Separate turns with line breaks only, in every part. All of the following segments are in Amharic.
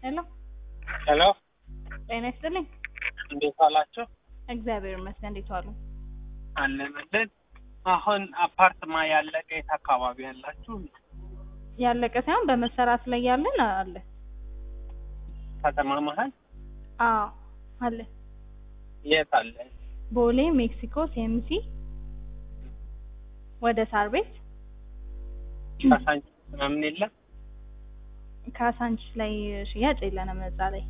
ሄሎ
ሄሎ
ጤና ይስጥልኝ።
እንዴት ዋላችሁ?
እግዚአብሔር ይመስገን። እንዴት ዋሉ?
አለንልን። አሁን አፓርትማ ያለቀ የት አካባቢ ያላችሁ?
ያለቀ ሳይሆን በመሰራት ላይ ያለን አለ።
ከተማ መሀል
አዎ አለ።
የት አለ?
ቦሌ ሜክሲኮ ሲኤምሲ ወደ ሳር ቤት
ካሳንቺ ምናምን የለም?
ካሳንችስ ላይ ሽያጭ የለንም እዛ ላይ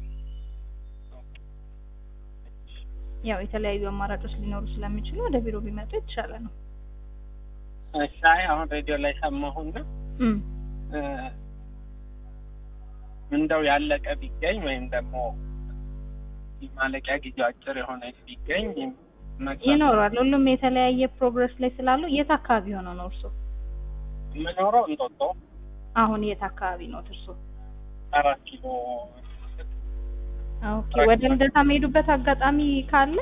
ያው የተለያዩ አማራጮች ሊኖሩ ስለሚችሉ ወደ ቢሮ ቢመጡ የተሻለ ነው።
እሺ፣ አይ አሁን ሬዲዮ ላይ ሰማሁና
እም
እ እንደው ያለቀ ቢገኝ ወይም ደግሞ ማለቂያ ጊዜው አጭር የሆነ ቢገኝ መግዛት
ይኖራል። ሁሉም የተለያየ ፕሮግረስ ላይ ስላሉ የት አካባቢ ሆነው ነው እርሶ?
የምኖረው እንጦጦ
አሁን የት አካባቢ ነው እርሶ?
አራት ኪሎ
ኦኬ ወደ ልደታ የሚሄዱበት አጋጣሚ ካለ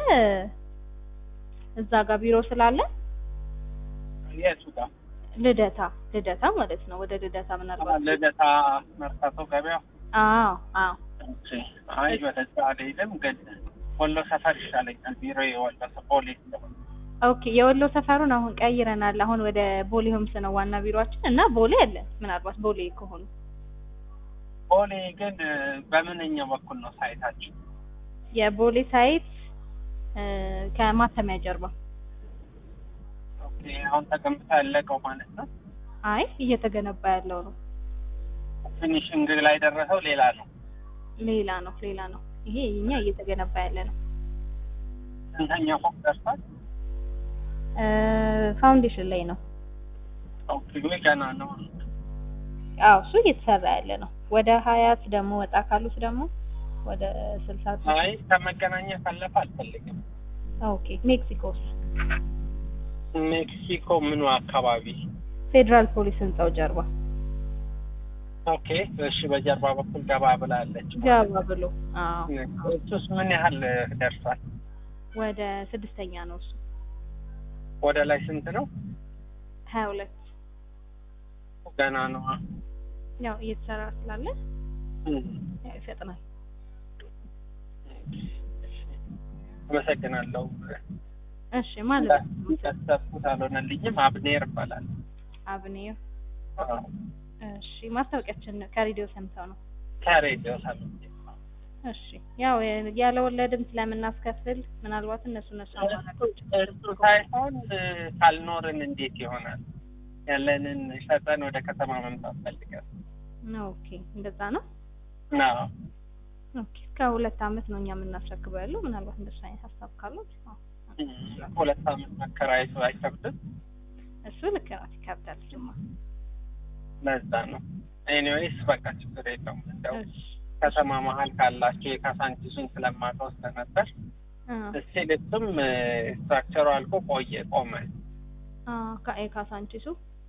እዛ ጋር ቢሮ ስላለ
የቱ ጋር
ልደታ ልደታ ማለት ነው። ወደ ልደታ ምናልባት
ልደታ መርካቶ ገበያ
አዎ አዎ
እሺ። አይ ወደዛ አልሄድም፣ ግን ወሎ ሰፈር ይሻለኛል። ቢሮ የወሎ ሰፈር ቦሌ ስለሆነ
ኦኬ የወሎ ሰፈሩን አሁን ቀይረናል። አሁን ወደ ቦሌ ሆምስ ነው ዋና ቢሮአችን እና ቦሌ አለ። ምናልባት ቦሌ ከሆኑ
ቦሌ ግን በምንኛው በኩል ነው ሳይታችሁ?
የቦሌ ሳይት እ ከማተሚያ ጀርባ
ኦኬ አሁን ተገንብቶ ያለቀው ማለት ነው።
አይ እየተገነባ ያለው ነው።
ፊኒሽንግ ላይ ደረሰው ሌላ ነው።
ሌላ ነው ሌላ ነው። ይሄ እኛ እየተገነባ ያለ ነው።
ስንተኛ ፎቅ ደርሷል?
እ ፋውንዴሽን ላይ ነው።
ኦኬ ወይ ገና ነው።
አዎ እሱ እየተሰራ ያለ ነው። ወደ ሀያት ደግሞ ወጣ ካሉት ደግሞ ወደ ስልሳ
አይ ከመገናኛ ካለፈ አልፈልግም።
ኦኬ ሜክሲኮስ
ሜክሲኮ ምኑ አካባቢ?
ፌዴራል ፖሊስ ህንጻው ጀርባ
ኦኬ እሺ፣ በጀርባ በኩል ገባ ብላለች።
ገባ ብሎ አዎ
እሱስ ምን ያህል ደርሷል?
ወደ ስድስተኛ ነው እሱ
ወደ ላይ ስንት ነው?
ሀያ ሁለት
ገና ነው።
ያው እየተሰራ ስላለ ያው ይፈጥናል።
አመሰግናለሁ።
እሺ ማለት ነው
እንዳሰብኩት አልሆነልኝም። አብኔር ይባላል።
አብኔር እሺ ማስታወቂያችን ከሬዲዮ ሰምተው ነው።
ከሬዲዮ ሰምቼ
እሺ ያው ያለ ወለድም ስለምናስከፍል ምናልባት እነሱ እነሱ አማራጮች
እሱ ሳይሆን ካልኖርን እንዴት ይሆናል? ያለንን ሸጠን ወደ ከተማ መምጣት ፈልገን
ኦኬ እንደዛ ነው።
ነው።
ኦኬ እስከ ሁለት አመት ነው እኛ የምናስረክበው ያለው። ምናልባት እንደሱ አይነት ሀሳብ ካሉት አዎ፣
ሁለት አመት መከራየቱ አይከብድም።
እሱ ልክ ናት፣ ይከብዳል ጅማ።
ለዛ ነው። ኤኒዌይስ በቃ ችግር የለውም። እንደው
እሺ
ከተማ መሀል ካላቸው የካሳንቺሱን ስለማውቀው ስለነበር
አ
እስቲ ልብም ስትራክቸሩ አልቆ ቆየ ቆመ።
አ ከአይ ካሳንቺሱ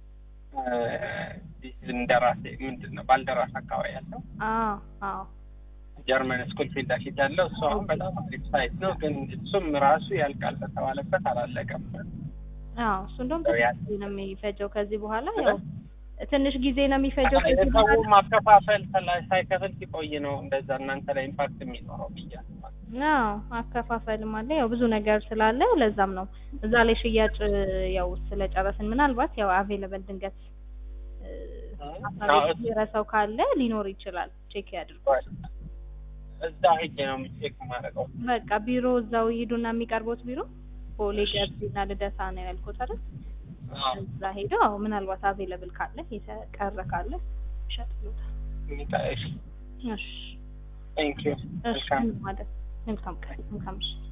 እንደራሴ ምንድን ነው ባልደራስ አካባቢ ያለው
አዎ አዎ
ጀርመን ስኩል ፊት ለፊት ያለው እሱ አሁን በጣም አሪፍ ሳይት ነው። ግን እሱም ራሱ ያልቃል በተባለበት አላለቀም።
አዎ እሱ እንደውም
ያው ያ-
ትንሽ ጊዜ ነው የሚፈጀው ከዚህ በኋላ ያው ትንሽ ጊዜ ነው የሚፈጀው ከዚህ
ሰው
በኋላ
ማከፋፈል ሰላ- ሳይከፍል ሲቆይ ነው እንደዛ እናንተ ላይ ኢምፓክት የሚኖረው ብዬ አስባለሁ።
አዎ አከፋፈልም አለ ያው ብዙ ነገር ስላለ ለዛም ነው እዛ ላይ ሽያጭ ያው ስለጨረስን ምናልባት ያው አቬለበል ድንገት እ፣
አዎ፣
ሀሳብ የረሳው ካለ ሊኖር ይችላል ቼክ ያድርጉ
እዛ ሄጄ ነው ቼክ ማድረገው።
በቃ ቢሮ እዛው ይሄዱና የሚቀርቡት ቢሮ ቦሌ ገርጂና ልደታ ነው ያልኩት አይደል እዛ ሄደው አዎ ምናልባት አቬለብል ካለ የተቀረ ካለ ይሸጥሉታል
ሚካኤል
እሺ
ቴንክ ዩ
እሺ ማለት መልካም ቀን መልካም ምሽት